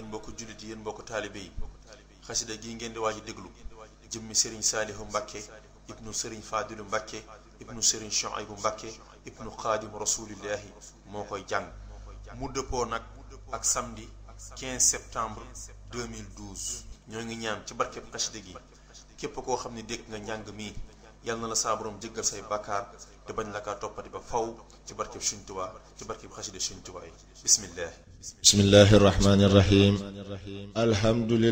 mbokku jullit yi yéen mbokku taalibe yi xasida gi ngeen di waaj a déglu jëmmi sëriñ saalihu mbàkke ibnu sëriñ faadilu mbàkke ibnu sëriñ shuaybu mbàkke ibnu xaadim rasulillahi moo koy jàng mu dëppoo nag ak samedi 15 septembre 2012 ñoo ngi ñaan ci barkeb xasida gi képp koo xam ne dégg nga njàng mi yal na la saa borom jéggal say bàkkaar te bañ la kaa toppati ba faw ci barkeb Sëriñ Tuubaa ci barkeb xasida Sëriñ Tuubaa yi bismillah bismillahi irrahmani irrahim alhamdulillah